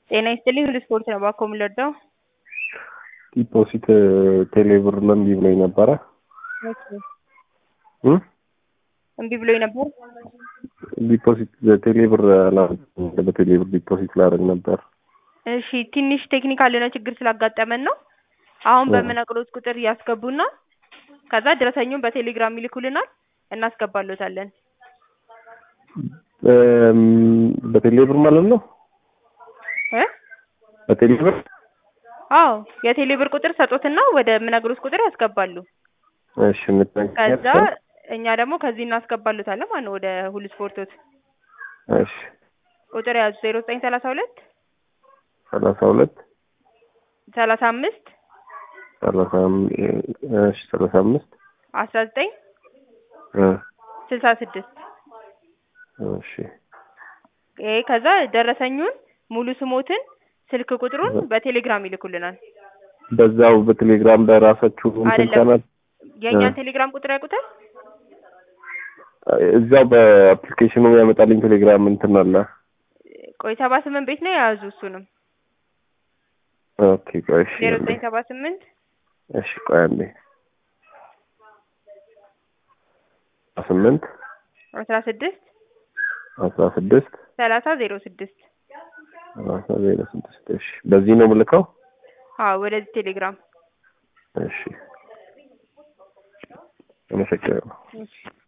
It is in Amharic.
ጤና ይስጥልኝ ሁሉ ስፖርት ነው ባኮ የምንወደው ዲፖዚት ቴሌብር እምቢ ብሎኝ ነበረ እ እምቢ ብሎኝ ነበር። ዲፖዚት ቴሌብር አላደረግኩም። በቴሌብር ዲፖዚት ላደርግ ነበር። እሺ ትንሽ ቴክኒካል የሆነ ችግር ስላጋጠመን ነው። አሁን በምነግሮት ቁጥር ያስገቡና ከዛ ደረሰኙን በቴሌግራም ይልኩልናል እናስገባሎታለን። እም፣ በቴሌብር ማለት ነው። እ በቴሌብር አዎ የቴሌብር ቁጥር ሰጡትና ወደ ምነግሮት ቁጥር ያስገባሉ። እሺ፣ የምትነግሪኝ ከዛ ያስገባ? እኛ ደግሞ ከዚህ እናስገባሎታለን ማለት ነው ወደ ሁሉ ስፖርቶት እሺ፣ ቁጥር ያዙ ዜሮ ዘጠኝ ሰላሳ ሁለት ሰላሳ ሁለት ሰላሳ አምስት ሰላሳ አም- እሺ፣ ሰላሳ አምስት አስራ ዘጠኝ እ ስልሳ ስድስት እሺ፣ ይሄ ከዛ ደረሰኙን ሙሉ ስሞትን ስልክ ቁጥሩን በቴሌግራም ይልኩልናል። በዛው በቴሌግራም በራሳችሁ እንትን አይደለም። ቻናል የእኛን እ። ቴሌግራም ቁጥር ያውቁታል? እዛው በአፕሊኬሽኑ ያመጣልኝ ቴሌግራም እንትን አለ። ቆይ ሰባ ስምንት ቤት ነው የያዙ እሱንም ኦኬ፣ ቆይ እሺ፣ ዜሮ አንዴ። ዘጠኝ ሰባ ስምንት እሺ፣ ቆይ አንዴ ስምንት አስራ ስድስት አስራ ስድስት ሰላሳ ዜሮ ስድስት ሰላሳ ዜሮ ስድስት እሺ፣ በዚህ ነው የምልከው። አዎ ወደዚህ ቴሌግራም እሺ፣ አመሰግናለሁ። እሺ